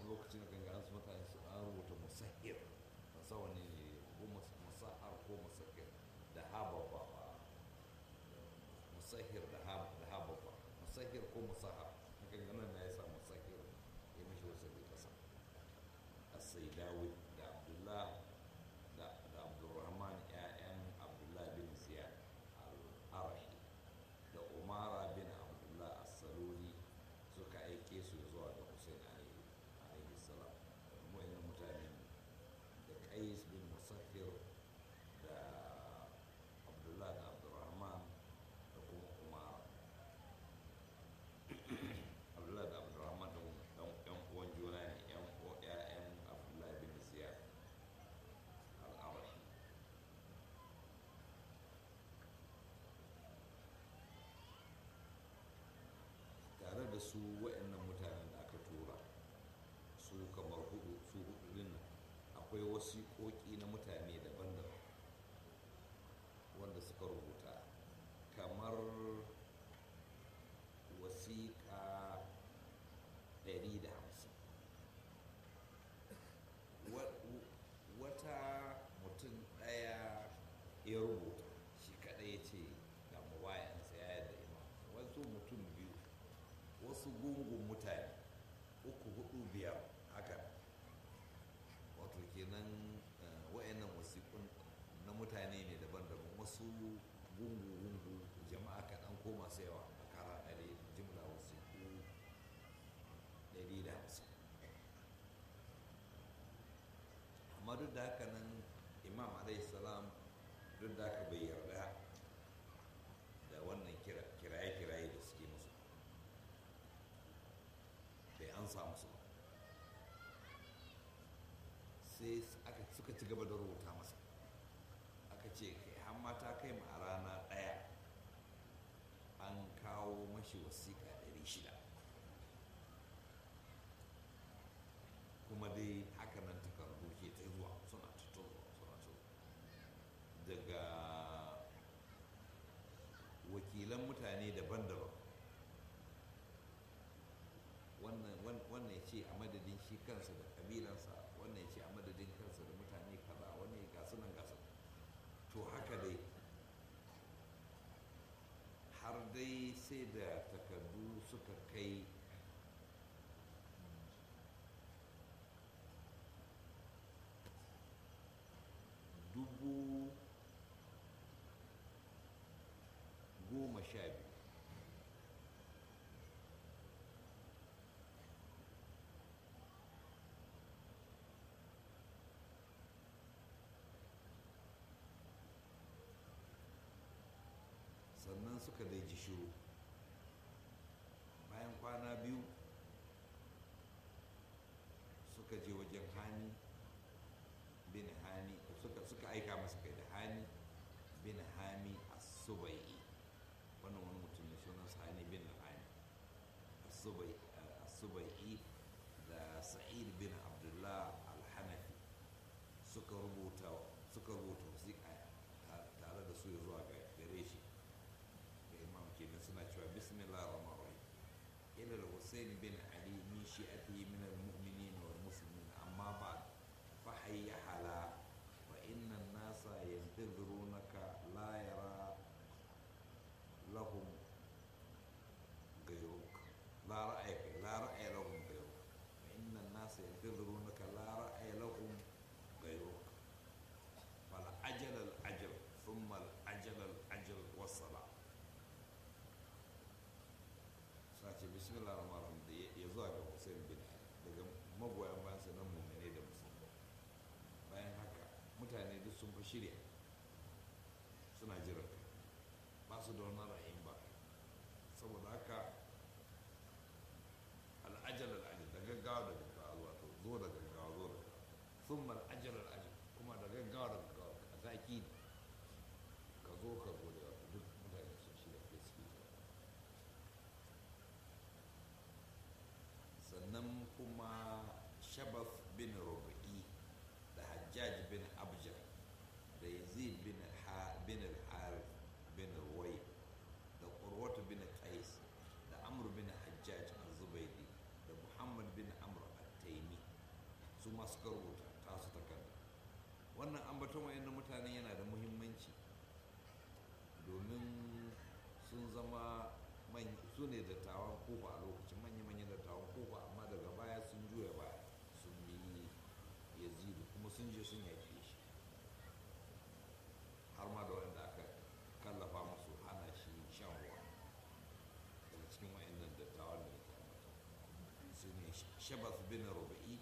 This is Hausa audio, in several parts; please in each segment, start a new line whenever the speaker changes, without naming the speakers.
lokacin da ganga su mutane su an rubuta musahir ba sa wani ne ko mus- musahar ko musahir da haba ba ba musahir da haba da haba ba musahir ko musahar haka ganin na ya sa musahir ya mishi wasu bai kasa السيداوي da abdullah da da abdurrahman ƴaƴan abdullah bin ziyad al-arahi da umara bin abdullah as-saluli suka aike su zuwa ga hussein alaihi alaihi salam wa'annan mutane da qais bin musaffir da abdullah da abdurrahman da kuma umara abdullah da abdurrahman da dan yan uwan juna ne yan uwa ƴaƴan abdullah bin ziyad al-arashi tare da su waɗannan mutanen da aka tura su kamar hudu su hudu din nan akwai wasiƙoƙi na mutane daban-daban wanda suka rubuta kamar wasiƙa 150 wata mutum ɗaya ya rubuta shi kaɗai ya ce ga mabayansa ya yadda imam wasu mutum biyu wasu gungun mutane uku hudu biyar haka wato kenan wa'annan wasiƙun na mutane ne daban-daban wasu gungu-gungu jama'a kaɗan ko masu yawa a kara ɗari jimla wasiƙu 150 amma duk da haka nan imam salam duk da haka bai yarda da wannan kiraye-kiraye da suke musu bai an samu su ba sai aka suka ci gaba da rubuta masa aka ce kai har mata kai ma a rana ɗaya an kawo mashi wasiƙa 600 kuma dai haka nan takardu ke ta zuwa suna ta zuwa suna ta daga wakilan mutane daban-daban wannan ya ce a madadin shi kansa da kabilansa wannan ya ce a madadin kansa da mutane kaza wannan ya gasu nan gasu to haka dai har dai sai da takardu suka kai dubu goma sha biyu sannan suka dai ji shiru bayan kwana biyu suka je wajen hani bin hani suka, suka aika masa kai da hani bin hami as-subai'i wannan wani mutum ne sunan hani bin hani as-subai'i da sa'id bin abdullah al-hanafi suka rubuta suka rubuta wasiƙa tare da su zuwa gare shi ga imam kenan suna cewa bismillah rahman rahim ila al-husayn bin ali min shi'atihi min al-mu'minin wal muslimin amma ba'd fa hayya hala fa inna an-nasa yantazirunaka la yara lahum غيرك لا رأي لا رأي لهم غيرك فإن الناس ينتظرونك لا رأي لهم غيرك فالعجل العجل ثم العجل العجل والصلاة sace bismillah rahman rahim da ya zuwa ga Hussein bin daga magoyan bayan sa nan mummune da musulmi bayan haka mutane duk sun fi shirya suna jiran ba su da wani ra'ayin ba saboda haka al'ajal al'ajal da gaggawa da gaggawa zuwa to zo da gaggawa zo da gaggawa sun mal ajal al'ajal kuma da gaggawa da gaggawa a zaki ne ka zo ka zo da wato duk mutane sun shirya kai suke jira sannan kuma shabaf bin rubu'i da hajjaj bin abjar da yazid bin al-harith bin ruwai da qurwatu bin qais da amr bin hajjaj al-zubaydi da muhammad bin amr al-taimi ambaton wayannan mutane yana da muhimmanci domin sun zama su ne dattawan kofa a lokacin manya-manyan dattawan kofa amma daga baya sun juya baya sun bi yazidu kuma sun je sun yaƙe shi har ma da wanda aka kallafa musu hana shi shan ruwa daga cikin wayannan dattawan da ya kamata su ne shabas bin ruba'i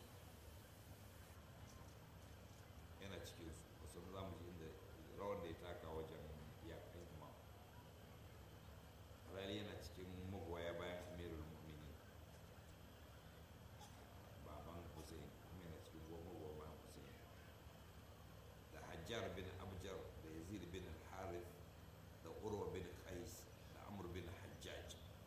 yana cikin su wasu za mu ji inda rawar da ya taka wajen yakan imam rali yana cikin magoya bayan amirul mu'minin baban hussein kuma yana cikin magoya bayan hussein da hajjar bin abjar da yazid bin harith da urwa bin qais da amr bin hajjaj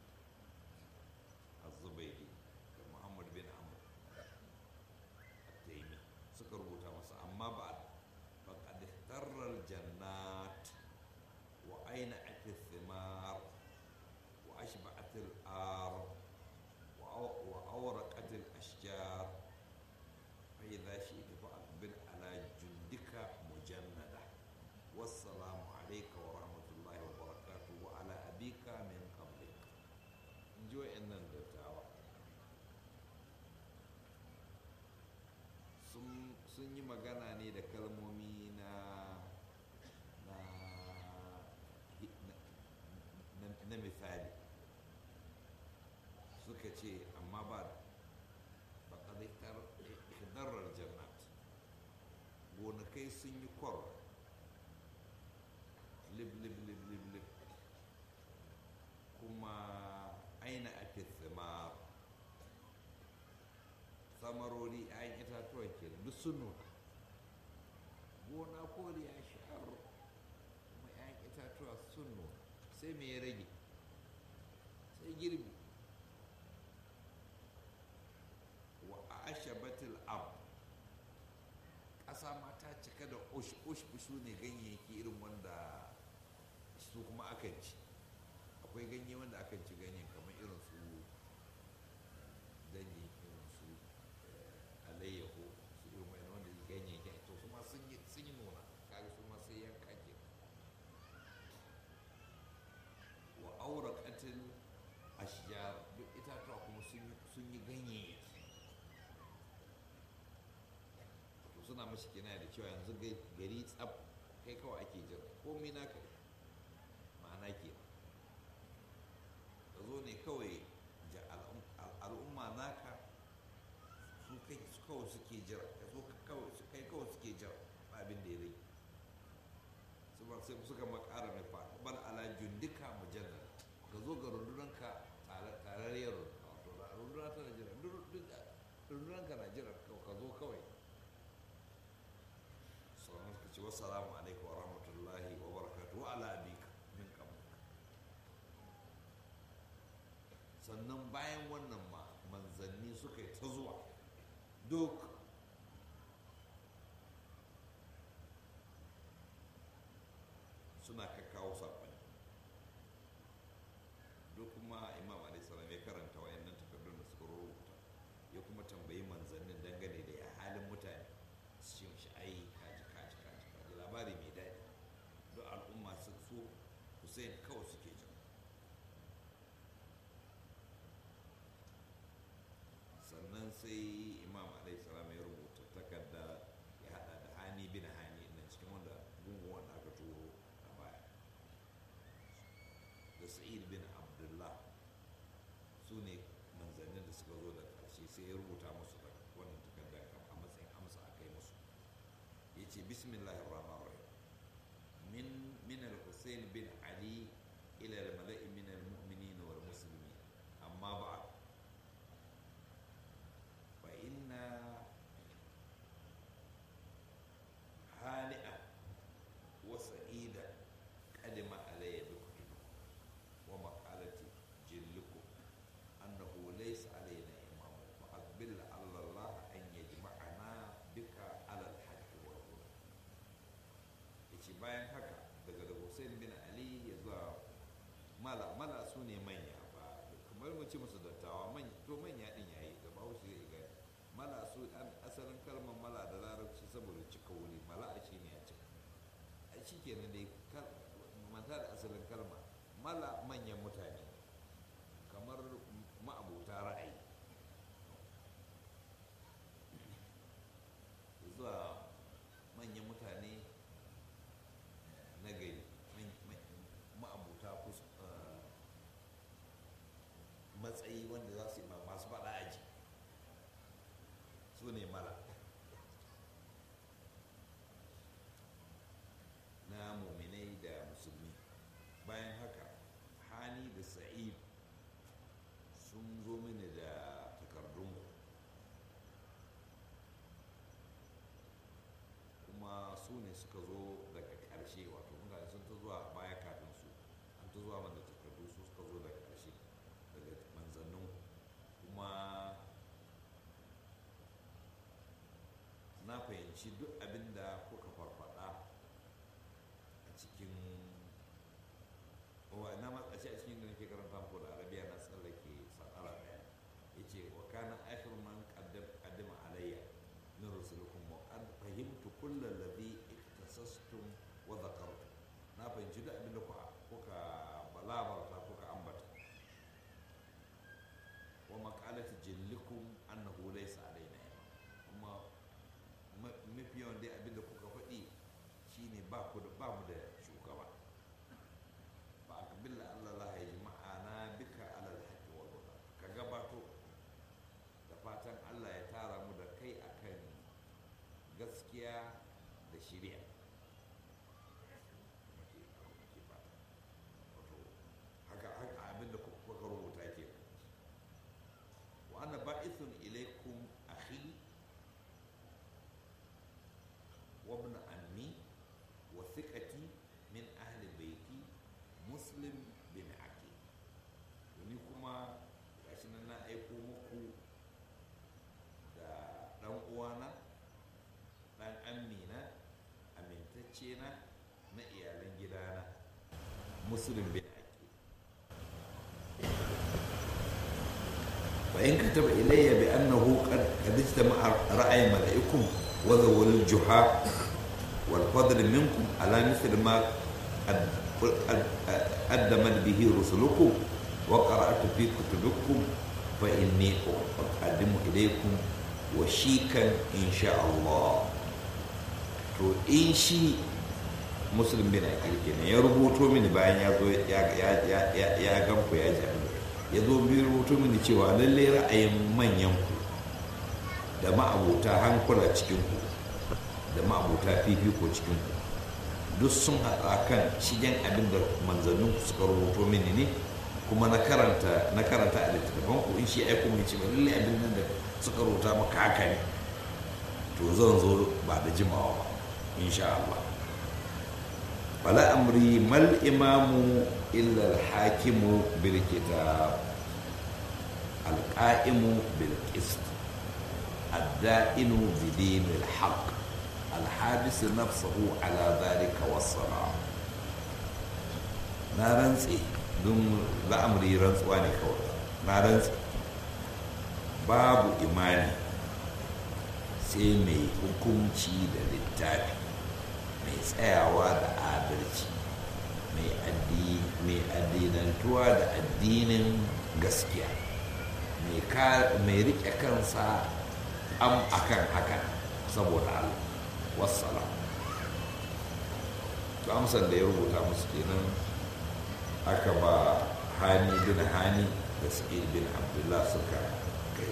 az-zubaydi da muhammad bin amr at-taymi suka rubuta masa amma ba faqad ihtarra al-jannat wa aina at-thimar wa ashba'at al-ar wa awraqat al-ashjar fa idha shi'ta fa'aqbil ala jundika mujannada والسلام عليك ورحمة الله وبركاته وعلى أبيك من قبلك نجوا إن الدتاوى sun yi magana ne da kalmomi na na misali suka ce amma ba ba darar jannat gonakai sun yi kwar lib lib lib lib lib kuma aina ake tsimar samarori ayan itatuwan ke duk sun nuna gona koli ya sha'ar kuma ayan itatuwa sun nuna sai me ya rage sai girbi wa ashabatul ab ƙasa ma ta cika da ush su ne ganyayyaki irin wanda su kuma akan ci akwai ganye wanda akan ci ganyen kamar irin su danyi irin su alayyahu su irin wani wanda ganyayyaki to su ma sun yi nuna kaga su ma sai yanka ke wa aura katil ashjar duk itatuwa kuma sun yi ganyayyaki to suna mashi kina da cewa yanzu gari tsab kai kawai ake jira komai naka ma'ana ke ka zo ne kawai al'umma naka su kai kawai suke jira ka zo kai kawai suke jira abin da ya rage saboda sai suka makara mai fa bal ala jundika mujallar ka zo ga rundunanka tararriyar runduna tana jira rundunanka na jira ka zo kawai sauran suka ce wasu alaikum wa rahmatullahi wa barakatuhu wa ala abika min qablik sannan bayan wannan ma manzanni suka yi ta zuwa duk suna kakkawo saƙonni duk kuma imam alaihissalam ya karanta wayannan takardun da suka rubuta ya kuma tambayi manzannin dangane da ya halin mutane su ce shi ai kaji kaji kaji kaji labari mai daɗi duk al'umma su so hussein kawai suke jin sannan sai imam alaihissalam ya rubuta takarda ya hada da hani bin hani na cikin wanda gungun wanda aka turo a baya da sa'id bin abdullah su ne manzannin da suka zo da ƙarshe sai ya rubuta musu da wannan takarda a matsayin amsa a kai musu ya ce bismillahir rahmanir rahim min min al-husayn bin ali ila al-mala'i min al-mu'minin wal muslimin amma ba'd fa inna hani'a wa sa'ida qadima alayya bikum wa maqalati jillukum annahu laysa alayna imam fa aqbil ala Allah an yajma'ana bika ala al-haqq wa huda yace bayan haka daga da Hussein bin Ali ya zuwa mala mala su ne manya ba kamar mu ci musu dattawa manya to manya din yayi da ba shi zai ga mala su an asalin kalmar mala da larabci saboda cika wuri mala shi ne ya cika shi kenan dai manta da asalin kalma mala manyan mutane kamar ma'abuta ra'ayi zuwa manyan mutane na gari ma'abuta matsayi wanda za su yi masu faɗa aji su ne mala na muminai da musulmi bayan haka hani da sa'id sun zo mini da takardun kuma su ne suka zo daga ƙarshe wato mutane sun ta zuwa baya kafin su an ta zuwa mana takardu su suka zo daga ƙarshe daga manzannin kuma na fahimci duk abin da kuka farfada a cikin na matsaci a cikin da nake karanta muku da arabiya na tsallake sakara daya ya ce wa kana akhir man qaddama alayya min rusulukum wa qad fahimtu kulla alladhi iktasastum wa dhakartum na fahimci duk abin da kuka balabarta kuka ambata wa maqalati jillikum annahu laysa alaina kuma mafi yawan dai abin da kuka faɗi shine ba ku da ba mu da shugaba ba a kabila Allah la ya ji ma'ana bika alal haqqi wal huda ka gabato da fatan Allah ya tara mu da kai akan gaskiya da shari'a haka haka abin da kuka rubuta ke wa ana ba'ithun ilaikum akhi وابن عمي وثقتي من أهل بيتي مسلم بن عقيل wani kuma gashi nan na aiko muku da ɗan uwana ɗan amina amintacce na na iyalan gidana muslim bin aqil fa in kataba ilayya bi annahu qad qad ijtama'a ra'ay mala'ikum وذو الجحا والفضل منكم على مثل ما قدمت به رسلكم وقرأت في كتبكم فإني أقدم إليكم وشيكا إن شاء الله to in shi musulun bin akil kenan ya rubuto mini bayan ya zo ya ganku ya ji ya zo bi rubuto mini cewa lallai ra'ayin manyan ku da ma'abuta hankula cikinku da ma'abuta fifiko cikinku duk sun haɗa kan shigen abin da manzannin suka rubuto mini ne kuma na karanta na karanta a littattafan ku in shi aiko mai ce lalle abin nan da suka rubuta maka haka ne to zan zo ba da jimawa ba insha Allah wala amri mal imamu illa al-hakimu bil kitab al-qa'imu bil qist الدائن بدين الحق الحابس نفسه على ذلك والصلاة na rantse don la'amari rantsuwa ne kawai na rantse babu imani sai mai hukunci da littafi mai tsayawa da adalci mai addinantuwa da addinin gaskiya mai rike kansa am akan haka saboda Allah wassala to amsar da ya rubuta musu kenan aka ba hani bin hani da sa'id bin abdullah suka kai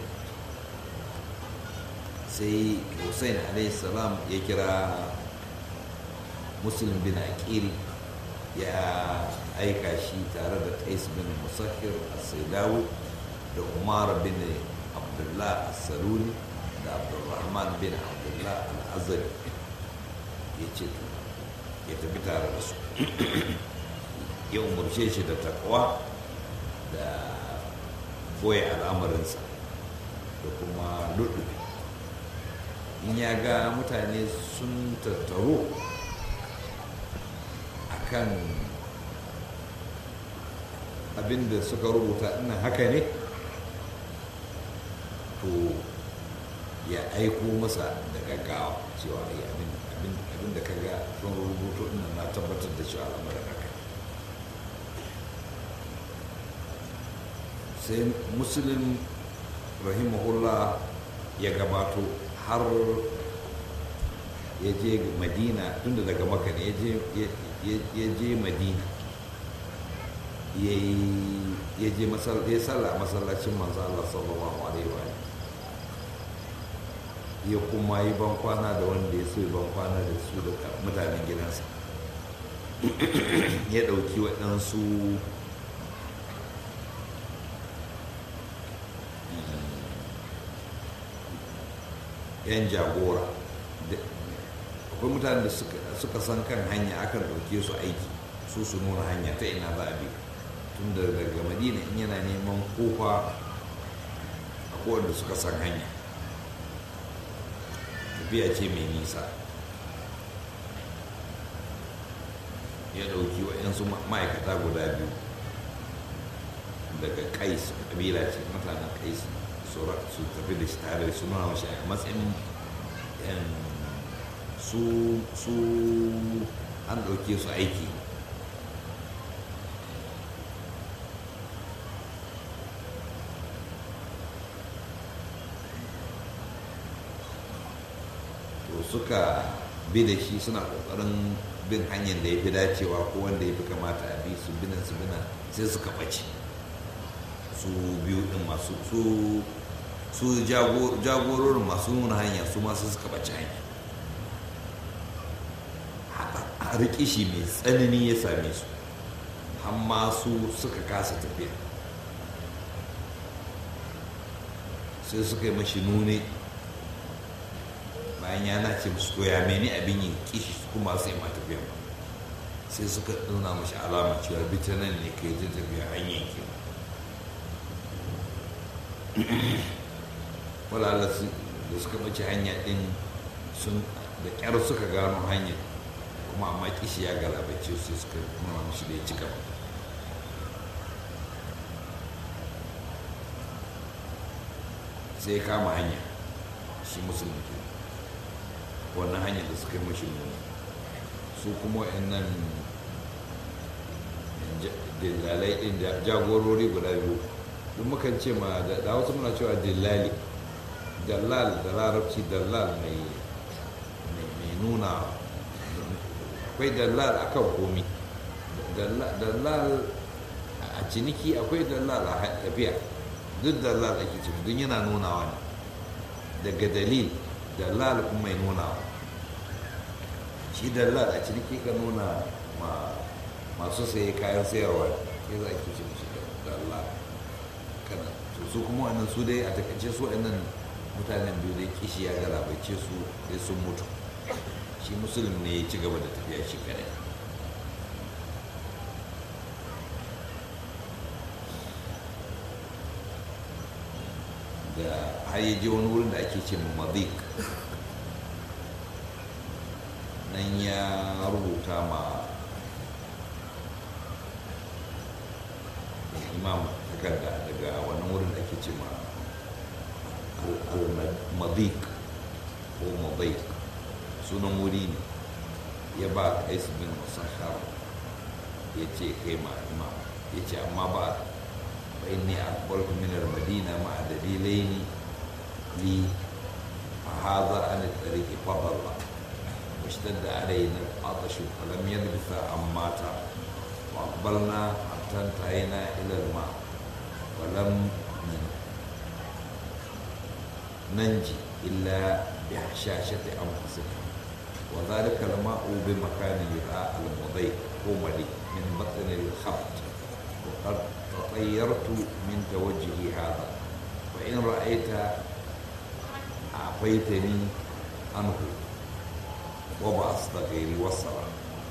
sai hussein salam ya kira muslim bin aqil ya aika shi tare da qais bin musakir as-saidawi da umar bin abdullah as-saluli da abdulrahman bin abdullah al-azari ya ce ya tafi tare da su ya umarce shi da takwa da boye al'amarinsa da kuma lullubi in ya ga mutane sun tattaro a kan abinda suka rubuta ina haka ne to ya aiko masa da gaggawa cewa ya abin abinda ka ga sun rubuto ina na tabbatar da shi al'amarin haka sai musulun rahimahullah ya gabato har ya je madina tunda daga maka ne ya je madina ya je ya salla a masallacin manzo Allah sallallahu alaihi wa ya kuma yi bankwana da wanda ya so yi bankwana da su da mutanen gidansa ya ɗauki waɗansu yan jagora akwai mutane da suka san kan hanya akan ɗauke su aiki su su nuna hanya ta ina za a bi tun da daga madina in yana neman kofa a wanda suka san hanya tafiya ce mai nisa ya ɗauki waɗansu ma'aikata guda biyu daga kais ƙabila ce mutanen kais su tafi da shi tare su nuna mashi a matsayin su su an ɗauke su aiki to suka bi da shi suna ƙoƙarin bin hanyar da ya fi dacewa ko wanda ya fi kamata a bi su binan su binan sai suka ɓace su biyu ɗin masu su su jagororin masu nuna hanya su masu suka ɓace hanya a rikishi mai tsanani ya same su amma su suka kasa tafiya sai suka yi mashi nune bayan ya nace musu to ya meni abin yin kishi kuma su yi ma tafiya ba sai suka nuna mashi alama cewa bita nan ne ka yi tafiya hanyar ke walala da suka bace hanya din sun da kyar suka gano hanyar kuma amma kishi ya galabace su suka nuna mashi da ya ci gaba sai kama hanya shi musulmi ke wannan hanyar da suka yi mashi nuna su kuma nan dillalai din jagorori guda biyu duk mukan ce ma da wasu muna cewa dillali dallal da larabci dallal mai nuna akwai dallal a kan komi dallal a ciniki akwai dallal a tafiya duk dallal ake ciki duk yana nunawa ne daga dalil dallal kuma mai nunawa shi dallal a ciniki ka nuna masu saye kayan sayarwa ya za a ke cin shi dallal kana su kuma wannan su dai a takaice su wannan mutanen biyu dai kishi ya galabaice su sai sun mutu shi musulun ne ya ci gaba da tafiya shi kadai da har ya je wani wurin da ake ce mazik nan ya rubuta ma imam takarda daga wannan wurin da ake ce ma al-madik ko mazik sunan wuri ne ya ba kais bin musahar ya ce kai ma imam ya ce amma ba fa inni aqbaltu min al-madina ma dalilaini li fa hadha an at-tariq fadalla واشتد علينا العطش فلم يلبث أن مات وأقبلنا حتى انتهينا إلى الماء ولم ننجي إلا بحشاشة أنفسنا وذلك الماء بمكان يدعى المضيق قوملي من بطن الخبط وقد تطيرت من توجهي هذا وإن رأيت أعطيتني عنه وبعثت غيري وصلا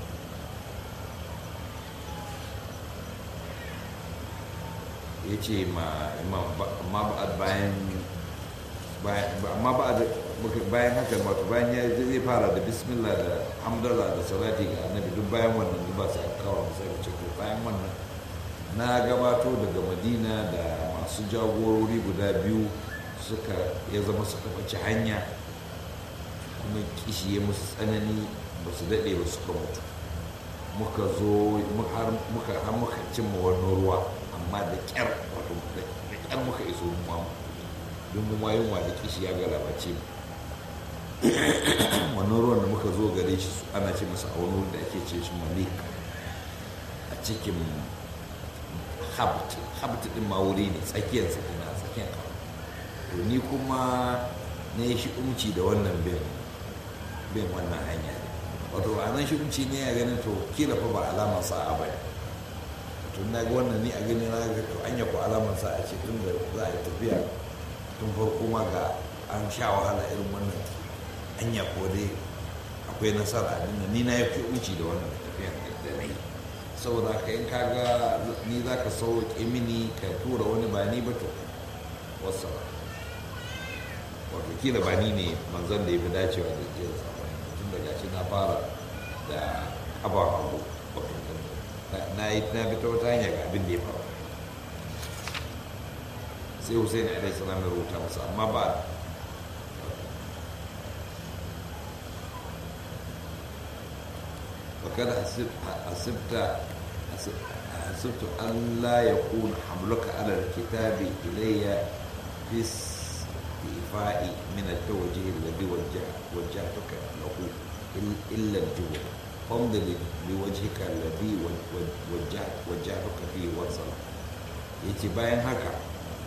ya ce ma bayan amma ba bayan haka wato bayan ya zai fara da bismillah da hamdala da salati ga annabi duk bayan wannan duk ba sai kawo sai ce to bayan wannan na gabato daga madina da masu jagorori guda biyu suka ya zama suka bace hanya kuma kishi ya musu tsanani ba su daɗe ba suka mutu muka zo har muka har muka cimma wani ruwa amma da ƙyar wato da ƙyar muka iso mu ma don mu ma yunwa da kishi ya galabace mu wannan ruwan da muka zo gare shi ana ce masa a wani da ake ce shi malik a cikin habt habt din ma wuri ne tsakiyar sa ina tsakiyar to ni kuma na yi shi umci da wannan bin bin wannan hanya ne wato a nan shi umci ne ya ganin to kila fa ba alamar sa'a ba ne to na ga wannan ni a gani na ga to anya ko alamar sa'a ce tun da za a yi tafiya tun farko ma ga an sha wahala irin wannan anya ko dai akwai nasara a dinnan ni na yi fi umci da wannan tafiya da na yi saboda ka in kaga ni za ka sauke mini ka tura wani ba ni ba to wasu wato kila ba ni ne manzon da ya fi dacewa da jiyar sabon tun daga shi na fara da kafa hagu wato na yi na bi ta wata hanya ga abin da ya faru sai hussein alaihi salam ya rubuta masa amma ba وقد حسبت حسبت أن لا يكون حملك على الكتاب إلي في استيفاء من التوجيه الذي وجه وجهتك له إلا الجبر فامض لوجهك الذي وجهت وجهتك فيه وصل yace bayan haka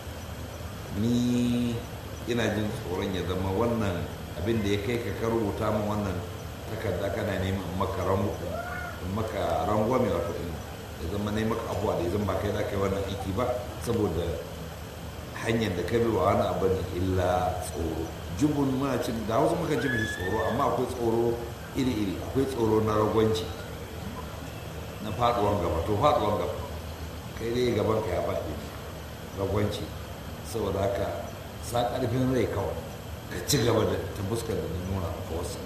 ni ina jin tsoron ya zama wannan abin da ya kai ka rubuta min wannan takarda kana neman maka rango maka rangwame wato in ya zama ne maka abuwa da ya zama kai za ka yi wannan aiki ba saboda hanyar da ka bi wa wani abu ne illa tsoro jubun muna cin da wasu muka ji mishi tsoro amma akwai tsoro iri-iri akwai tsoro na ragwanci na faduwan gaba to faduwan gaba kai dai gaban ka ya faɗi ragwanci saboda haka sa ƙarfin rai kawai ka ci gaba da ta fuskar da na nuna maka wasu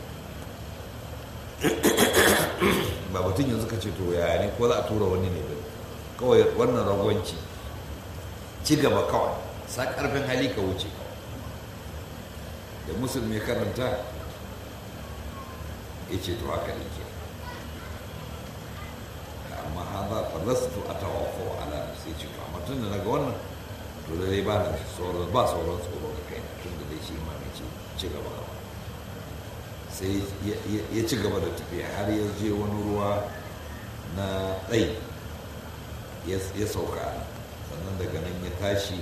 ba mutum yanzu ka ce to yaya ne ko za a tura wani ne ba kawai wannan ragwanci ci gaba kawai sa karfin hali ka wuce da musulmi karanta ya ce to haka ne ke amma haza falastu a tawafo ala sai ce to amma tun da naga wannan to da dai ba na tsoron ba tsoron tsoro ga kai tun da dai shi ma mai ci gaba gaba sai ya ci gaba da tafiya har ya je wani ruwa na tsayi ya sauka sannan daga nan ya tashi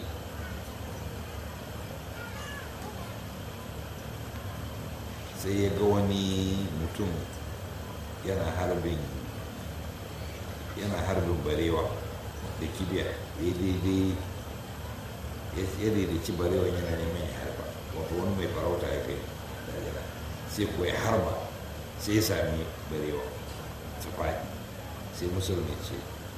sai ya ga wani mutum yana harbin yana harbin barewa da kibiya ya daidai ya daidaici barewa yana neman ya harba wato wani mai farauta ya kai da sai ko ya harba sai ya sami barewa ta faɗi sai musulmi ce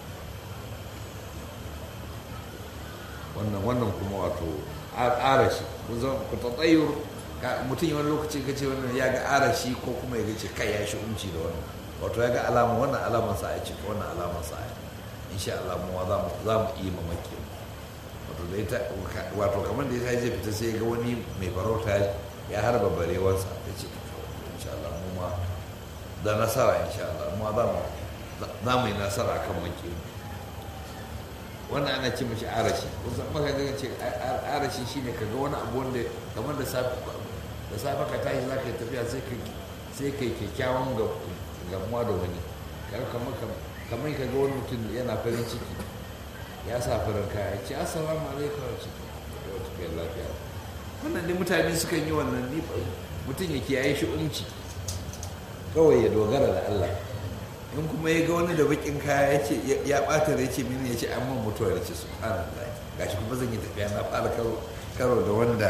wannan wannan kuma wato arashi ku tsatsayur mutum yi wani lokaci ka ce wannan ya ga arashi ko kuma ya ce kai ya shi umci da wannan wato ya ga alama wannan alaman sa ce wannan alaman sa insha Allah mu za mu iya mamaki wato da ita wato kamar da ya zai fita sai ga wani mai farauta ya harba barewarsa ya ce insha Allah mu ma da nasara insha Allah mu za mu za mu yi nasara akan maki wannan ana ce mashi arashi kusan maka ga ce arashi shine ka ga wani abu wanda kamar da safe da safe ka tashi za ka yi tafiya sai ka sai ka yi kyakkyawan gamuwa da wani kamar kamar ka ga wani mutum yana farin ciki ya sa farin kaya ce assalamu alaikum wa cikin da wata kai lafiya wannan ne mutane suka yi wannan ni mutum ya kiyaye shi umci kawai ya dogara da Allah in kuma ya ga wani da bakin kaya ya ce ya bata da ya ce mini ya ce an man mutuwa da ce subhanallah gashi kuma zan yi tafiya na fara karo da wanda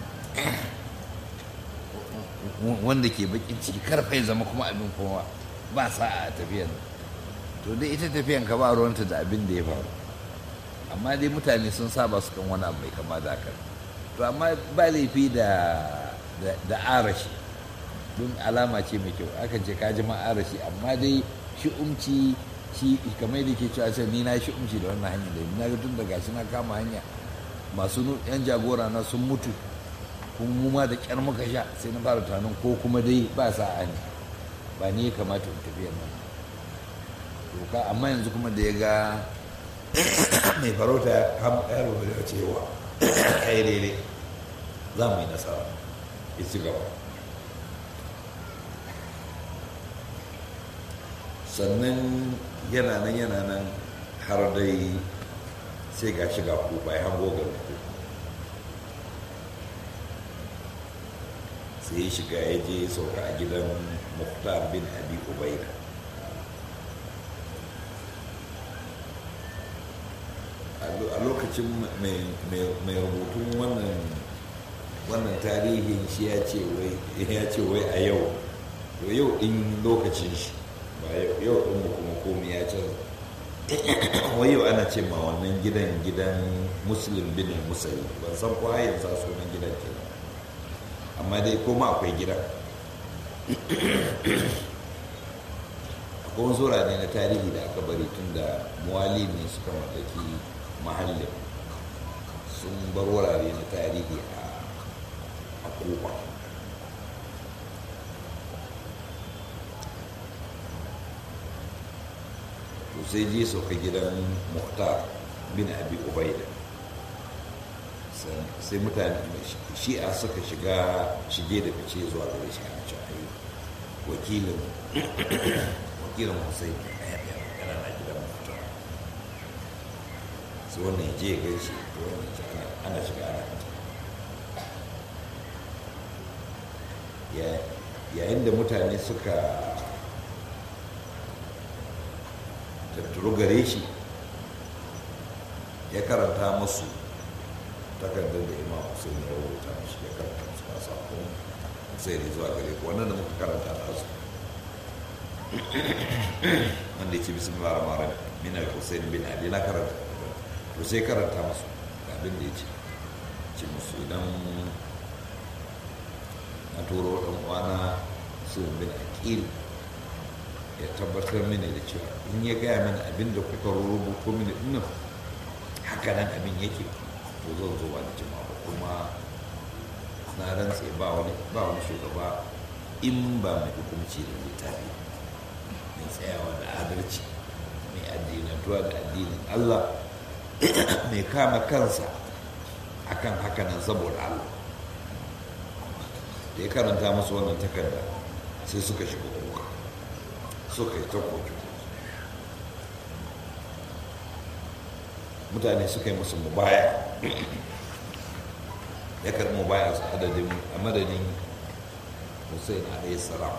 wanda ke bakin ciki karfa ya zama kuma abin kuma ba sa a tafiyan to dai ita tafiyan ka ba ruwanta da abin da ya faru amma dai mutane sun saba su kan wani abu mai kama da haka to amma ba laifi da da arashi don alama ce mai kyau aka ce ka ji ma arashi amma dai shi umci shi kamar da ke cewa sai ni na shi umci da wannan hanyar da na ga tun daga shi na kama hanya masu yan jagora na sun mutu kuma mu ma da kyar muka sha sai na fara tunanin ko kuma dai ba sa'a ne ba ni ya kamata in tafiya nan doka amma yanzu kuma da ya ga mai farauta ya kama ya rubu da cewa ya yi daidai za mu yi nasara ya ci gaba sannan yana nan yana nan har dai sai ga shiga kufa ya hango ga ku sai ya shiga ya je sauka a gidan muhtar bin abi ubaida a lokacin mai rubutun wannan wannan tarihin shi ya ce wai a yau to yau din lokacin shi ba yau din mu kuma komi ya canza wai yau ana ce ma wannan gidan gidan muslim bin musayi ban san ko har yanzu sunan gidan ke amma dai koma akwai gidan akwai wasu ne na tarihi da aka bari tun da muwali ne suka mallaki mahallin sun bar wurare na tarihi a kofa to sai je sauka gidan muhtar bin abi ubaida sai mutane shi'a suka shiga shige da fice zuwa gare shi a cewa wakilin wakilin hussein yana na gidan muhtar sai wannan ya je ya gaishe to wannan ce ana shiga ana fita yayin da mutane suka tattaro gare shi ya karanta masu takardar da imam hussein ya rubuta mashi ya karanta masu a sakon sai da zuwa gare ku wannan da muka karanta da su wanda ya ce bismillah rahman rahim min al-hussein bin ali na karanta to sai karanta masu ga abin da ya ce ce musu idan na turo ɗan uwana su bin aqil ya tabbatar mini da cewa in ya gaya mini abin da kuka rubuto mini dinnan haka nan abin yake to zan zo ba da jima'a ba kuma na rantse ba wani ba wani shugaba in ba mai hukunci da littafi mai tsayawa da adalci mai addinatuwa da addinin Allah mai kama kansa akan haka nan saboda Allah da ya karanta musu wannan takarda sai suka shiga kuka suka yi ta kotu mutane suka yi musu mubaya ya karɓi mubaya su adadin a madadin hussein alayhi salam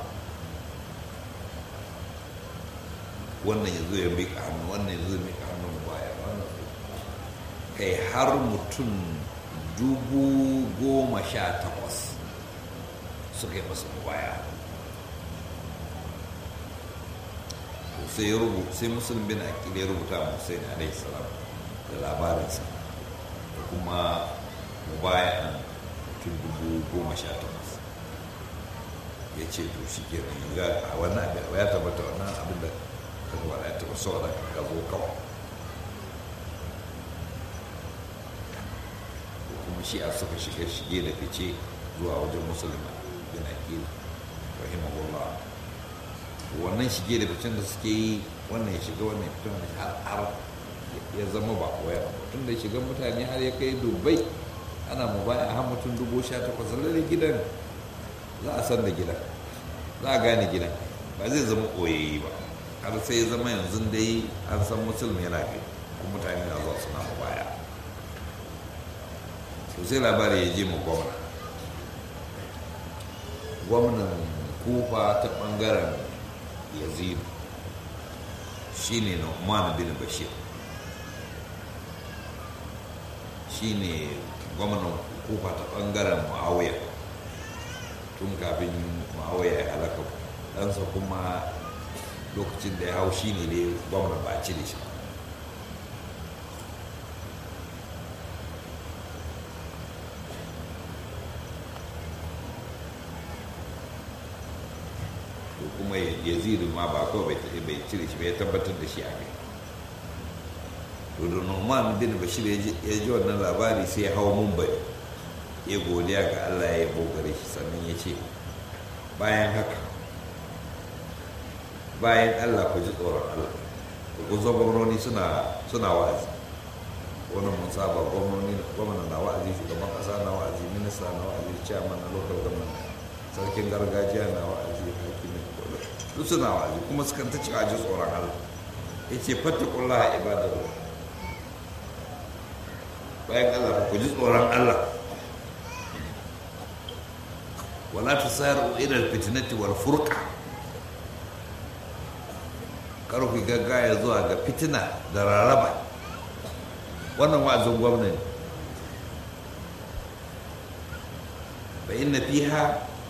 wannan ya zo ya miƙa hannu wannan ya zo ya miƙa hannu mubaya wannan kai har mutum dubu goma sha takwas suka yi masa mubaya sai ya rubuta sai musulun bin akil ya rubuta wa hussein alaihi salam da labarinsa da kuma mubayan mutum dubu goma sha takwas ya ce to shi ke nan a wannan abin ya tabbata wannan abin da ka zuwa ya taɓa saboda ka zo kawai ko kuma shi a suka shiga shige da fice zuwa wajen musulman bin akil rahimahullah wannan shige da ficen da suke yi wannan ya shiga wannan ya fita wannan har har ya zama ba koya tun da shiga mutane har ya kai dubai ana mu baya har mutum dubu sha takwas lalle gidan za a san da gidan za a gane gidan ba zai zama koyayi ba har sai ya zama yanzu dai an san musulmi yana kai kuma mutane na zuwa suna mu baya sai labari ya je mu gwamna gwamnan kufa ta bangaren yazid shi ne na bin bashir shi ne gwamnan kufa ta bangaren ma'auya tun kafin ma'auya ya halaka ɗansa kuma lokacin da ya hau shi ne dai gwamnan ba ci da shi kuma yazidu ma ba kawai bai cire shi bai tabbatar da shi a kai to da noman bin bashir ya ji wannan labari sai ya hau mumbai ya godiya ga allah ya yabo gare shi sannan ya ce bayan haka bayan allah ku ji tsoron allah ku zo gwamnoni suna suna wa'azi wannan mun saba gwamnoni gwamna na wa'azi shugaban kasa na wa'azi minista na wa'azi chairman na local government sarkin gargajiya na wa'azi hakimin duk suna wa'azi kuma sukan ta cewa ji tsoron allah ya ce fattakullaha ibadallah bayan allah ku ji tsoron allah wala tusaru ila alfitnati wal furqa kar ku gaggaya zuwa ga fitina da raraba wannan wa'azin gwamna ne fa inna fiha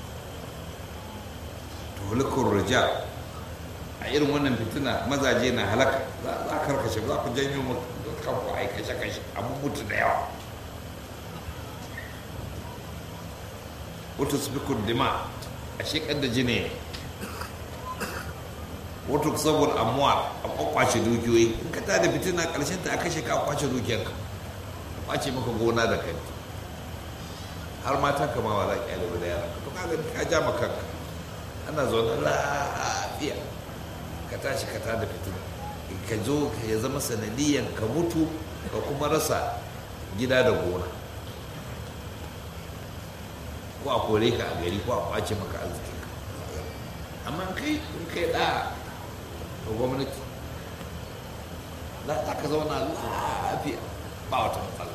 tuhlikur rija a irin wannan fitina mazaje na halaka za a karkashe za ku janyo kanku a kashe kashe abu mutu da yawa wata sufikun dima a shekar da jini wata saboda amuwa a kwakwace dukiyoyi in ka tada fitina karshen ta a kashe ka kwace dukiyarka a kwace maka gona da kai har mata kama wa za ki yalibu da yara to ka ka ja maka kanka ana zaune lafiya ka tashi ka tada fitina ka zo ya zama sanadiyan ka mutu ka kuma rasa gida da gona ko a kore ka a gari ko a kwace maka arziki amma kai in kai da ga gwamnati za ta ka zauna lafiya ba wata matsala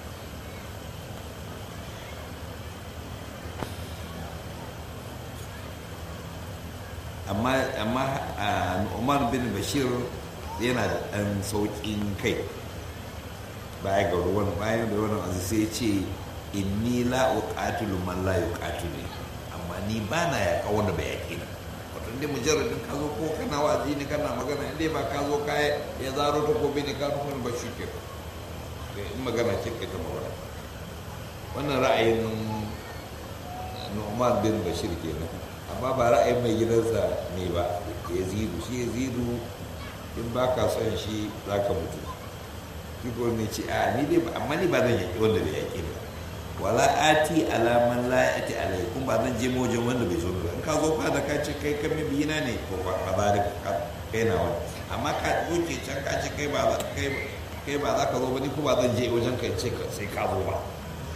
amma amma Umar bin Bashir yana da ɗan sauƙin kai baya ga ruwan bayan da wannan azu sai ce inni la uqatilu man la yuqatilu amma ni ba na yaƙa wanda bai yaƙi na wato inda mujarradin ka zo ko kana wazi ne kana magana inda ba ka zo ka ya zaro ta gobe ne ka nufin ba shi ke in magana ce kai ta magana wannan ra'ayin Nu'man bin Bashir kenan amma ba ra'ayin mai gidansa ne ba Yazidu shi Yazidu in ba ka son shi za ka mutu shi ko ne ce a ni dai amma ni ba zan yaƙi wanda bai yaƙi ba wala ati alaman la ati alai kun ba zan je wajen wanda bai zo ba in ka zo fada ka ce kai kan mabiyina ne ko ba ba za ka kai na wani amma ka doke can ka ce kai ba za kai kai ba za ka zo ba ni ko ba zan je wajen ka ce sai ka zo ba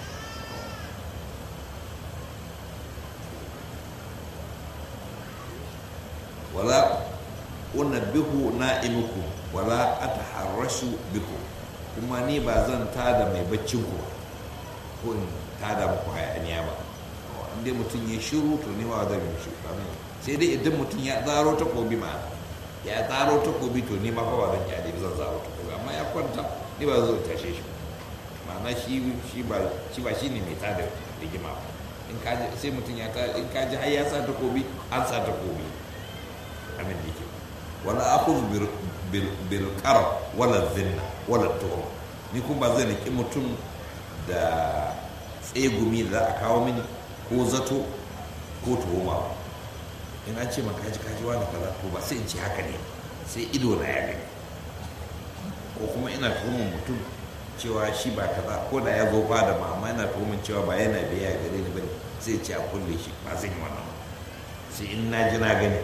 wala unabbihu na'imukum wala ataharrashu bikum kuma ni ba zan tada mai baccin ku ko in tada muku hayaniya ba inda mutum ya shiru to ni ba zan yi shiru sai dai idan mutum ya zaro takobi ma ya zaro takobi to ni ma fa ba zan kyale zan zaro takobi amma ya kwanta ni ba zan tashe shi ma'ana shi shi ba shi ba shine mai tada rigima ba in ka sai mutum ya ta in ka ji har ya sa takobi an sa takobi amin da yake wala akhudhu bil bil qarab wala dhinna wala tuhum ni kuma ba zan riki mutum da tsegumi da za a kawo mini ko zato ko tuhuma ba in an ce maka kaji kaji wani kaza to ba sai in ce haka ne sai ido na ya gani ko kuma ina tuhumar mutum cewa shi ba kaza ko da ya zo fada ma amma ina tuhumar cewa ba yana biya gare ni bane sai ce a kulle shi ba zan yi wannan sai in na ji na gani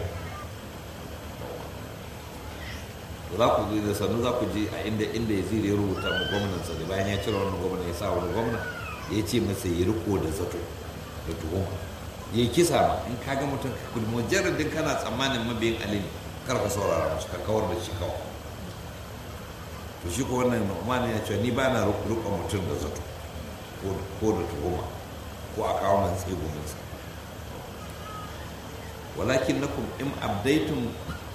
za ku ji da sannu za ku ji a inda inda ya zira ya rubuta mu gwamnansa da bayan ya cire wannan gwamna ya sa wani gwamna ya ce masa ya riko da zato da tuhuma ya yi kisa ma in ka ga mutum mujarradin kana tsammanin mabiyin ali ne kar ka saurara musu ka kawar da shi kawai to shi ko wannan nu'man ya ce ni ba na riko mutum da zato ko da tuhuma ko a kawo man tseguminsa walakin nakum in abdaitum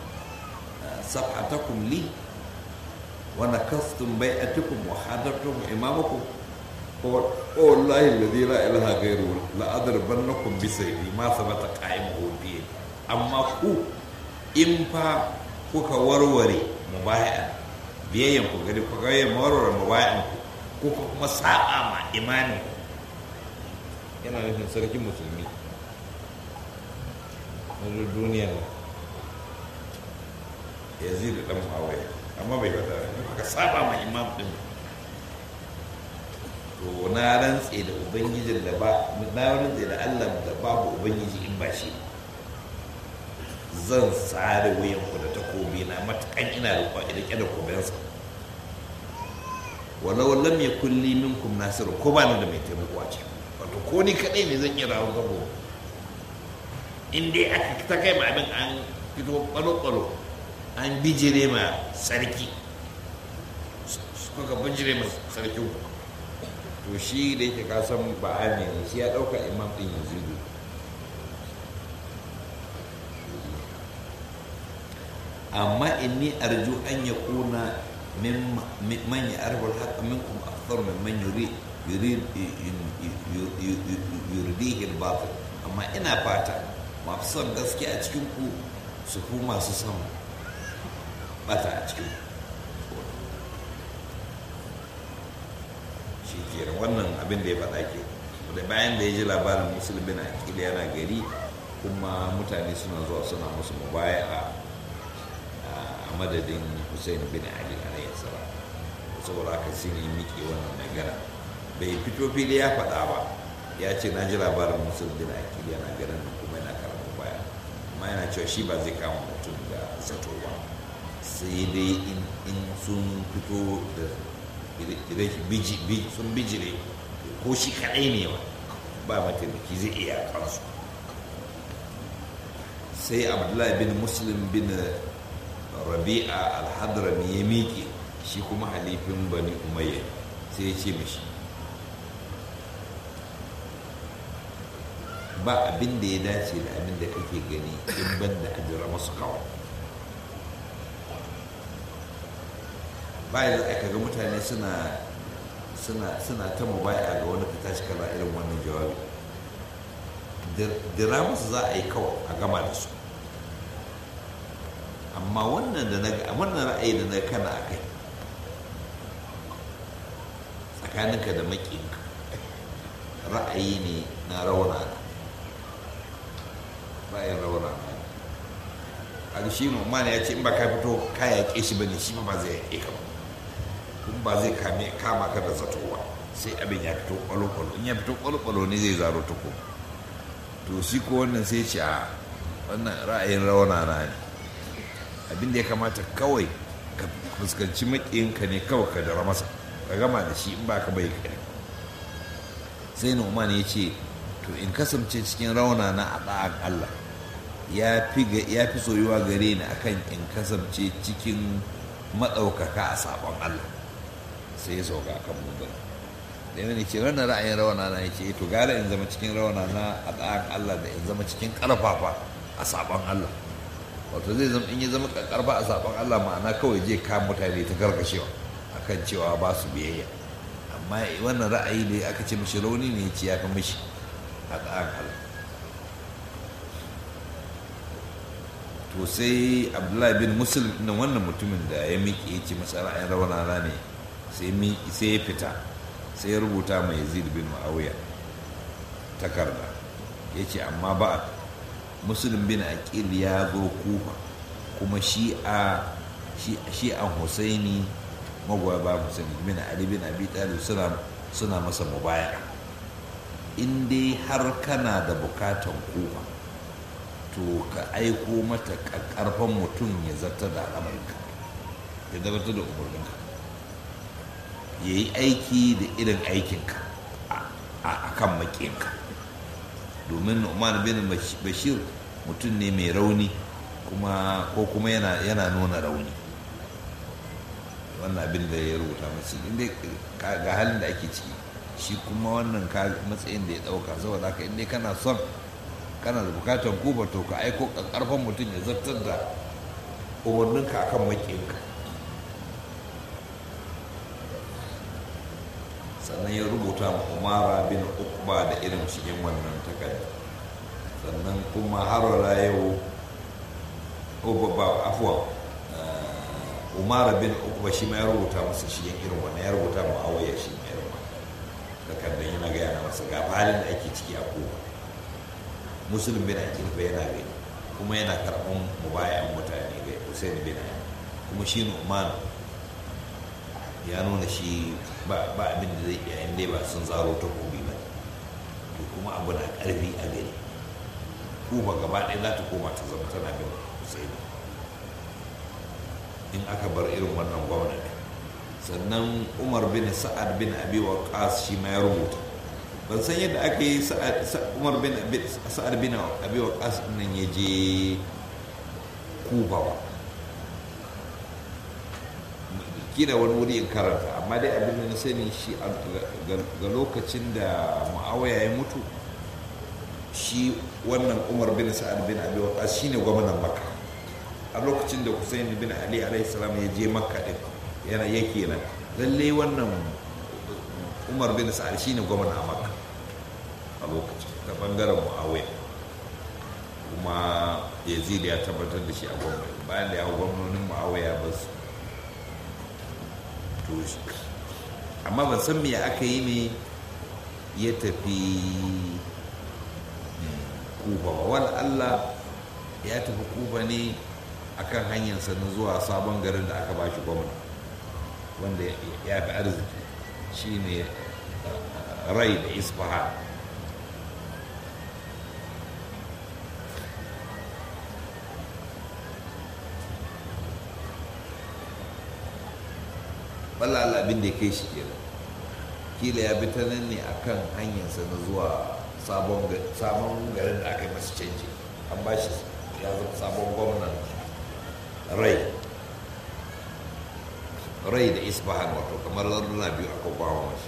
صفحتكم لي ونكثتم بيعتكم وحضرتم إمامكم والله الذي لا إله غيره لأضربنكم بسيفي ما ثبت قائمه بيدي أما ku in fa kuka warware mubayan biyayyan ku gari kuka yi warware mubayan ku kuka kuma sa'a ma imanin ku yana nufin sarkin musulmi na duniya ne yazid dan muawiya amma bai fada ka saba ma imam din to na rantse da ubangijin da ba na rantse da allah da babu ubangiji in ba shi zan tsare wuyanku da takobi na matakan ina da rike da kobensa walau lam yakun li minkum nasir ko ba ni da mai taimako a cikin wato ko ni kadai ne zan iya rawo gabo in dai aka ta kai ma abin an fito kwalo-kwalo an bijire ma sarki suka bijire ma sarkin to shi da yake kasan ba ne shi ya dauka imam din yazidu amma inni arju an ya kuna man ya arbar haka minkum akthar min man yurid yuridihi al-batil amma ina fata masu son gaske a cikin ku su ku masu son bata a cikin shi kenan wannan abin da ya faɗa ke da bayan da ya ji labarin musulmi na akili yana gari kuma mutane suna zuwa suna musu mubaya a madadin hussein bin ali alayhi salam saboda haka shi ne miƙe wannan magana bai fito fili ya faɗa ba ya ce na ji labarin musulmi bin akili yana garin kuma yana karatu baya amma yana cewa shi ba zai kama mutum da zato ba sai dai in sun fito da sun bijire ko shi kaɗai ne ba ba mataimaki zai iya kansu sai abdullahi bin muslim bin rabi'a alhadrami ya miƙe shi kuma halifin bani umayya sai ya ce mishi ba abin da ya dace da abin da kake gani in ban da ajira masu kawai bayan aka ga mutane suna suna suna ta mubaya ga wani fita shi kana irin wannan jawabi dira musu za a yi kawai a gama da su amma wannan da na wannan ra'ayi da na kana a kai tsakaninka da makinka ra'ayi ne na rauna ra'ayin rauna a shi ne ya ce in ba ka fito ka yaƙe shi ba ne shi ba zai yaƙe ka ba kuma ba zai kama ka da zato ba sai abin ya fito kwalo-kwalo in ya fito kwalo-kwalo ne zai zaro ta ko to shi ko wannan sai ce a wannan ra'ayin rauna na ne abin da ya kamata kawai ka fuskanci maƙiyinka ne kawai ka dara masa ka gama da shi in ba ka bai kai sai Nu'man ya ce to in kasance cikin rauna na a ɗa'an Allah ya fi soyuwa gare ni akan in kasance cikin maɗaukaka a sabon Allah sai ya sauka kan mugun da yana ce wannan ra'ayin rawana na ce to gara in zama cikin rawana na a ɗayan Allah da in zama cikin ƙarfafa a sabon Allah wato zai zama in ya zama ƙarfa a sabon Allah ma'ana kawai je ka mutane ta karkashewa akan cewa ba su biyayya amma wannan ra'ayi da aka ce mishi rauni ne ce ya fi mishi a ɗayan Allah to sai abdullahi bin musul na wannan mutumin da ya miƙe ya ce masa ra'ayin rawana ne sai ya fita sai ya rubuta mai yazid bin ma'auya takarda ya ce amma ba musulun bin aqil ya zo kufa kuma shi'a shi'an husaini magoya ba husaini bin ali bin abi talib suna suna masa mubaya in dai har kana da bukatan kufa to ka aiko mata karfan mutum ya zartar da al'amarinka ya zartar da umarninka ya yi aiki da irin aikinka a kan makinka domin umar bin bashir mutum ne mai rauni kuma ko kuma yana nuna rauni wannan abin da ya rubuta masu inda ga halin da ake ciki shi kuma wannan matsayin da ya dauka saboda haka inda kana son kana da bukatan kuba to ka aiko karfan mutum ya zartar da umarninka akan makinka sannan ya rubuta ma umara bin ukba da irin cikin wannan takarda sannan kuma har wala yau ba afuwa umara bin ukba shi ma ya rubuta masa shi irin wannan ya rubuta ma awaya shi ma irin wannan takardar yana gaya na masa ga halin da ake ciki a kowa musulun bin akil fa yana gani kuma yana karɓar mubayan mutane ga Hussein bin Ali kuma shi Nu'man ya nuna shi ba ba abin da zai iya inda ba sun zaro ta kobi ba to kuma abu na karfi a gari kufa gaba ɗaya za ta koma ta zama tana bin husaini in aka bar irin wannan gwamnati sannan umar bin sa'ad bin abi waqas shi ma ya rubuta ban san yadda aka yi umar bin sa'ad bin abi waqas nan ya je kufa ba kila wani wuri in karanta amma dai abin da na sani shi ga lokacin da ma'awaya ya mutu shi wannan umar bin sa'ad bin abi waqas shine gwamnan makka a lokacin da Hussein bin Ali alaihi salam ya je makka din yana yake nan lalle wannan umar bin sa'ad shine gwamna a makka a lokacin ta bangaren muawiya kuma yazid ya tabbatar da shi a gwamnati bayan da ya hau gwamnonin muawiya ba su to amma ban san me aka yi ne ya tafi kufa ba wani allah ya tafi kufa ne akan hanyarsa na zuwa sabon garin da aka bashi gwamna wanda ya fi arziki shine rai da isfahan balala abin da ya kai shi kenan kila ya bi ta nan ne akan hanyarsa na zuwa sabon garin da aka yi masa canji an ba shi ya zama sabon gwamnan rai rai da isbahan wato kamar larduna biyu aka bawa mashi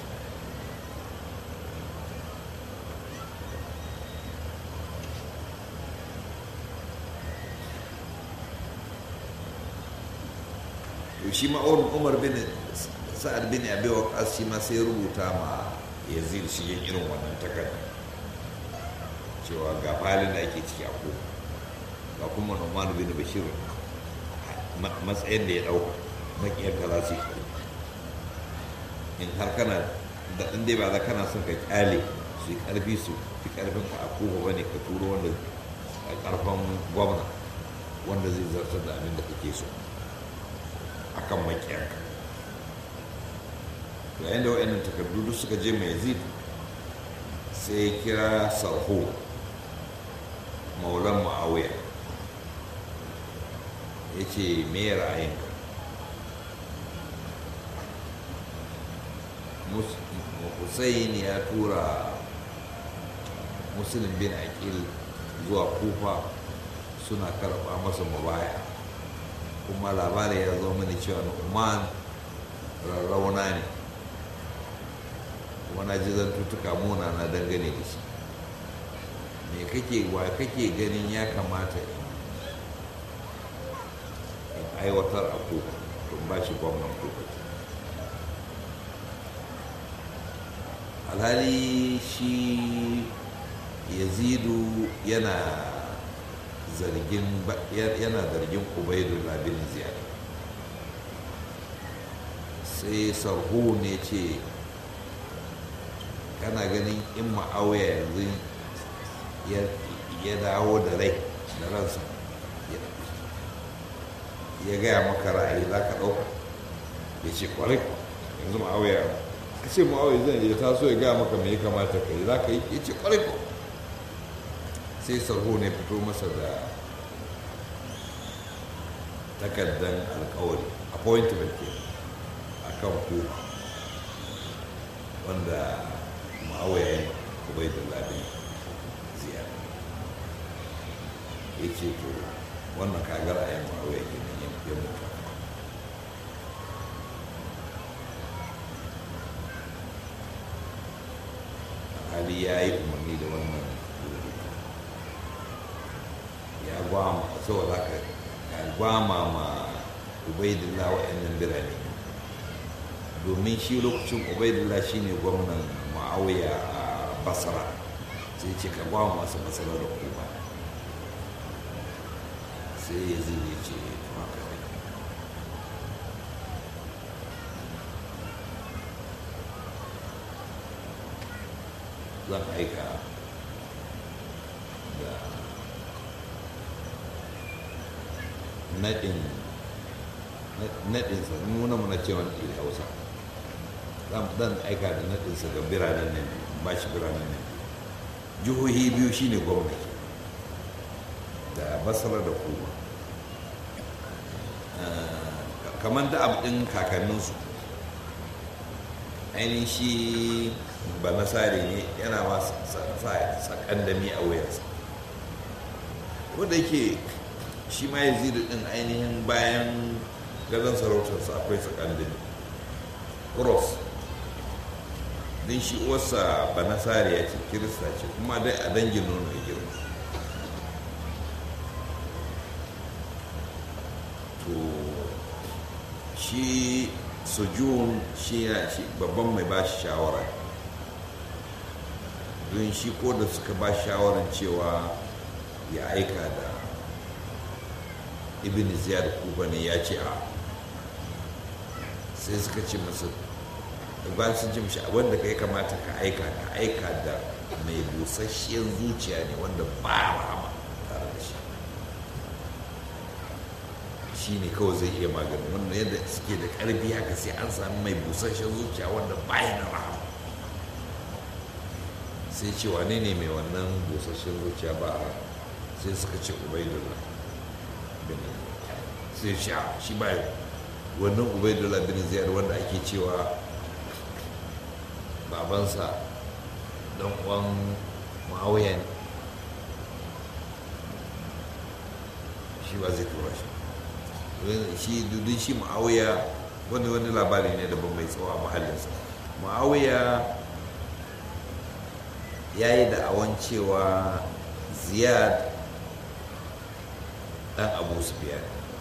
to shi ma umar bin sa'ad bin abi waqas shi ma sai rubuta ma yazid shi yin irin wannan takarda cewa ga halin da ake ciki a ko ga kuma Nu'man bin Bashir matsayin da ya dauka makiyar ka za su yi in har kana da ɗan dai ba za kana son ka kyale su yi ƙarfi su fi ƙarfin ka a kowa bane ka turo wanda a ƙarfin gwamna wanda zai zartar da abin da kake so a kan makiyarka yayin da wa'annan takardu duk suka je mai yazid sai ya kira sarho maulan ma'awiya ya ce me ra'ayinka Hussein ya tura musulun bin aqil zuwa kufa suna karɓa masa mubaya kuma labari ya zo mini cewa nu'man rarrauna ne kuma na ji zantuttuka muna na dangane da shi me kake wa kake ganin ya kamata in aiwatar a kuka tun ba shi gwamnan kuka alhali shi yazidu yana zargin yana zargin ubaidullah bin ziyad sai sarhu ne ce kana ganin in ma'auya yanzu ya dawo da rai da ransa ya gaya maka ra'ayi za ka ɗauka ya ce kwarai yanzu ma'auya ka ce ma'auya zai ya taso ya gaya maka mai kamata ka yi za ka yi ya ce kwarai ko sai sarho ne fito masa da takardar alkawari appointment ke a kan ku wanda ma'auya kubai da labin ziyara ya ce to wannan kagar a yamma ma'auya ke nan ya mutu hali ya yi umarni da wannan ya gwama saboda haka ya gwama ma ubaidillah wa'annan birane domin shi lokacin ubaidillah shine gwamnan ma'auya a basra sai ce ka gwama masu basra da kuma sai ya zai ce haka ne zan aika da naɗin naɗinsa nuna mana cewa ɗin hausa dan aika da naɗinsa ga biranen nan ba shi biranen nan jihohi biyu shine gwamnati da basra da kuma kamar da abin kakanninsu ainihin shi ba nasari ne yana ma sakandami a wuyarsa wanda yake shi ma yazidu din ainihin bayan gadon sarautarsa akwai sakandami cross din shi uwarsa ba nasari ya ce kirista ce kuma dai a dangin nono ya girma to shi sojun shi babban mai ba shi shawara don shi ko da suka ba shawarar cewa ya aika da ibn ziyar kuba ne ya ce a sai suka ce masa ba sun ce mashi wanda ka yi kamata ka aika ka aika da mai busasshiyar zuciya ne wanda ba rahama tare da shi shi ne kawai zai iya magani wannan yadda suke da ƙarfi haka sai an sami mai busasshen zuciya wanda baya da rahama sai ce wane ne mai wannan busasshen zuciya ba a sai suka ce ubaidullah bin sai sha shi ba wannan ubaidullah bin ziyar wanda ake cewa babansa dan uwan ma'auya ne shi ba zai tura shi shi dudun shi ma'auya wani wani labari ne daban mai tsawo a mahallinsa ma'auya ya yi da'awan cewa ziyad dan abu su biya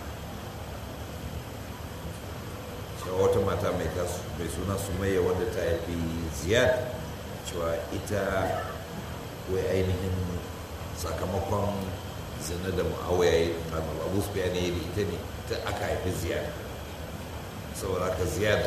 cewa wata mata mai suna sumayya wadda ta haifi ziyad cewa ita wai ainihin sakamakon zina da ma'awaya ya yi abu su biya ne da ita ne ta aka haifi ziyad saboda haka ziyad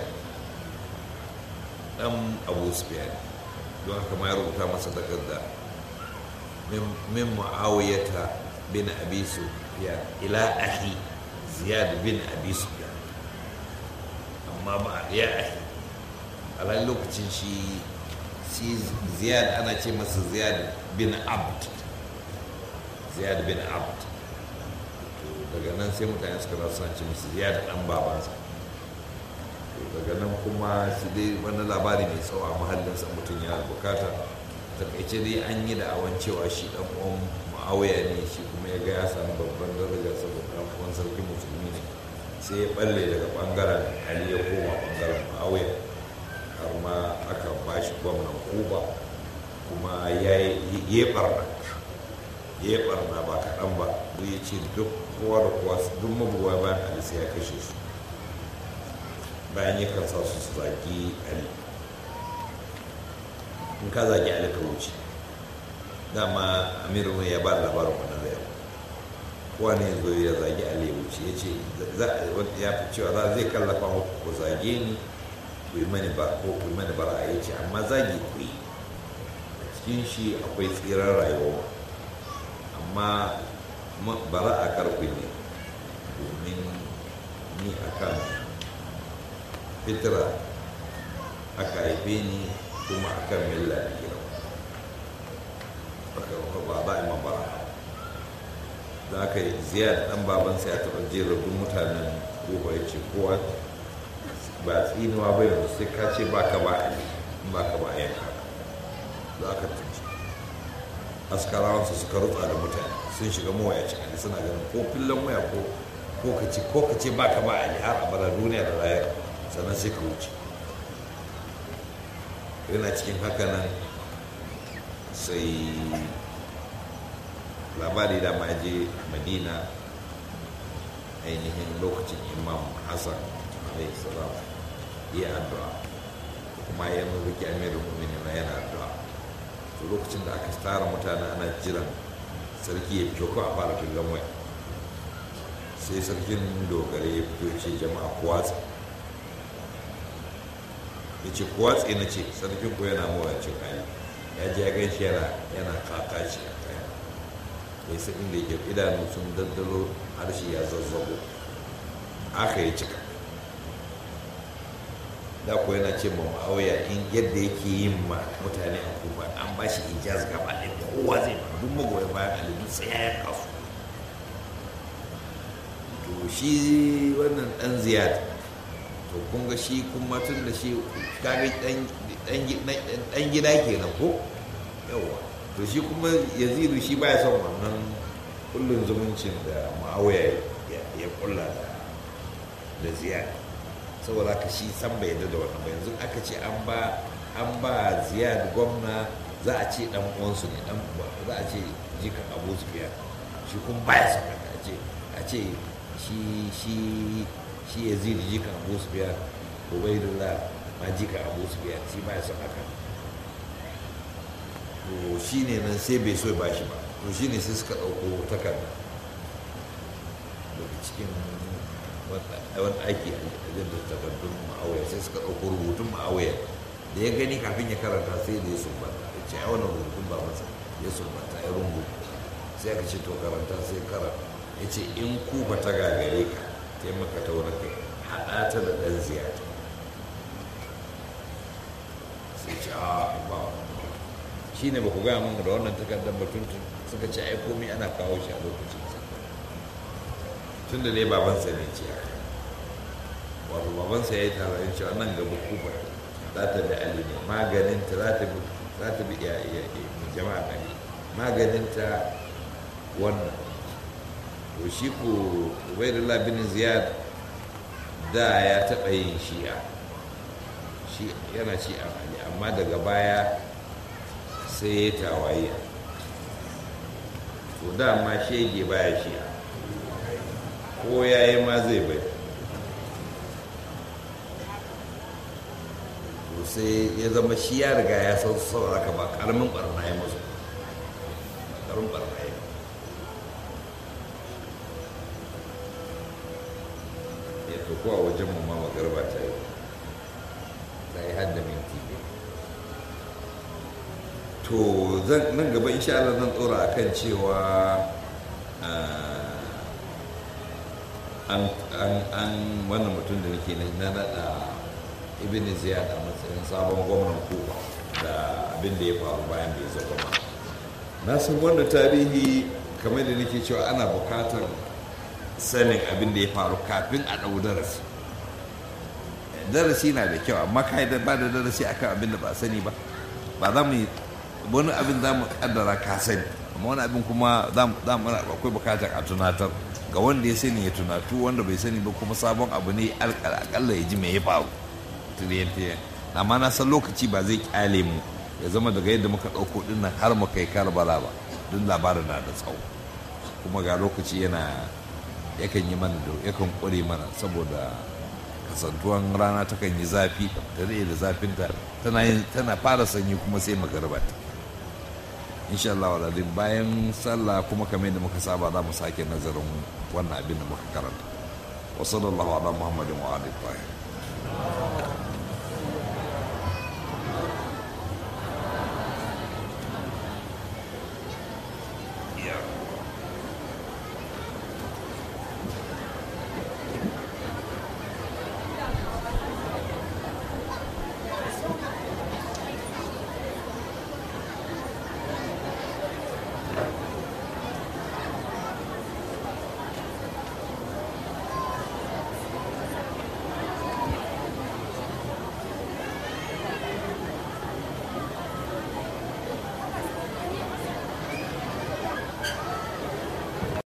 dan abu su biya ne don haka ma ya rubuta masa takarda min ma'awiyata bin abi sufyan ila ahi ziyad bin abi sufyan amma ba ya ahi a lokacin shi shi ziyad ana ce masa ziyad bin abd ziyad bin abd daga nan sai mutane suka rasu ce masa ziyad dan babansa daga nan kuma su dai wani labari mai tsawo a mahallinsa mutum ya bukata takaice dai an yi da'awan cewa shi dan uwan ma'awaya ne shi kuma ya ga ya samu babban daraja saboda dan uwan sarki musulmi ne sai ya balle daga bangaren ali ya koma bangaren ma'awaya har ma aka ba shi gwamnan kuba kuma ya yi barna ya yi barna ba kaɗan ba duk ya ce duk kowa da kowa duk mabuwa bayan ali sai ya kashe su bayan yakan sa su su zagi ali in ka zagi ali ka wuce dama amiru ya ba da labarin wannan zai kowa ne zo ya zagi ali ya wuce ya ce ya fi cewa za zai kallafa muku ku zage ni ku yi mani ba ko ku yi mani bara ya ce amma zagi ku yi cikin shi akwai tsirar rayuwa amma bara a karku ne domin ni akan fitira aka haife ni kuma akan milla da gina ba ba a yi bara da aka yi ziyar dan babansa ya taɓa jera duk mutanen kowa ya ce kowa ba tsinuwa bai yanzu sai ka ce ba ka ba a yi ba ka ba a yanka za ka tunci askarawansu suka rutsa da mutane sun shiga mawayacin ali suna ganin ko fillon waya ko ko ka ce ko ka ce ba ka ba a yi har abada duniya da rayar sannan sai ka wuce yana cikin haka nan sai labari da je madina ainihin lokacin imam hassan alaihi salam ya addu'a kuma ya mulki amirin mu'minin yana addu'a to lokacin da aka tara mutane ana jiran sarki ya fito ko a fara filin waya sai sarkin dogare ya fito ce jama'a kuwatsa ya ce kuwatsa na ce sarkin ko yana mawacin kayan ya ji ya gan shi yana kakashi a kayan ya sa inda yake idanu sun daddalo harshe ya zazzago aka yi cika da ko yana ce ma ma'auya in yadda yake yin ma mutane a kufa an ba shi ijaz gaba ɗaya kowa zai ma duk magoya bayan ali duk sai ya yanka su to shi wannan ɗan ziyad to kun ga shi kuma tun da shi kaga ɗan gida kenan ko yawa to shi kuma yazidu shi baya son wannan kullum zumuncin da ma'auya ya kulla da ziyad saboda ka shi san bai yarda da wannan ba yanzu aka ce an ba an ba ziyad gwamna za a ce dan uwansu ne dan za a ce jikan abu sufiya shi kuma baya son haka a ce a ce shi shi shi yazid jikan abu sufiya ubaidullah ma jikan abu sufiya shi baya son haka to shi ne nan sai bai so ba shi ba to shi ne sai suka ɗauko takarda daga cikin wani aiki a da takardun ma'auya sai suka ɗauko rubutun ma'auya da ya gani kafin ya karanta sai da ya sumbata ya ce a wannan rubutun ba masa ya sumbata ya rungu sai aka ce to karanta sai karanta ya ce in ku ba ta gagare ka taimaka ta wani kai haɗa ta da ɗan ziyara sai ce a ba shi ne ba ku gaya mun da wannan takardar batuntun suka ce ai komai ana kawo shi a lokacin tun da dai babansa ne ce haka wato babansa ya yi tarayin cewa nan gaba kufa za ta bi ali ne maganinta za ta bi za ta bi jama'a ali maganinta wannan to shi ko ubaidullah bin ziyad da ya taɓa yin shi'a shi yana shi'a ali amma daga baya sai ya tawaye to dama shege baya shi'a ko ya yi ma zai bai to sai ya zama shi ya riga ya san sauraka ba karamin barna ya masu karamin barna ya ya to ko a wajen mu ma magarba ta yi ta yi hadda minti ne to nan gaba insha Allah zan tsora akan cewa an wannan mutum da nake na nada ibn ziyad a matsayin sabon gwamnan kuba da abin da ya faru bayan da ya zama na san wanda tarihi kamar da nake cewa ana bukatar sanin abin da ya faru kafin a ɗau darasi darasi na da kyau amma ka da ba da darasi akan abin da ba sani ba ba za mu yi wani abin za mu kaddara ka sani amma wani abin kuma za mu akwai bukatar a tunatar ga wanda ya sani ya tunatu wanda bai sani ba kuma sabon abu ne akalla ya ji mai ya faru tiriyan amma na san lokaci ba zai kyale mu ya zama daga yadda muka ɗauko ɗin nan har mu kai karbala ba don labarin na da tsawo kuma ga lokaci yana yakan yi mana da yakan ƙware mana saboda kasantuwan rana takan yi zafi ta da zafinta tana tana fara sanyi kuma sai magarba ta insha Allah waladin bayan sallah kuma kamar da muka saba za mu sake nazarin wannan abin da muka karanta wa sallallahu ala muhammadin wa alihi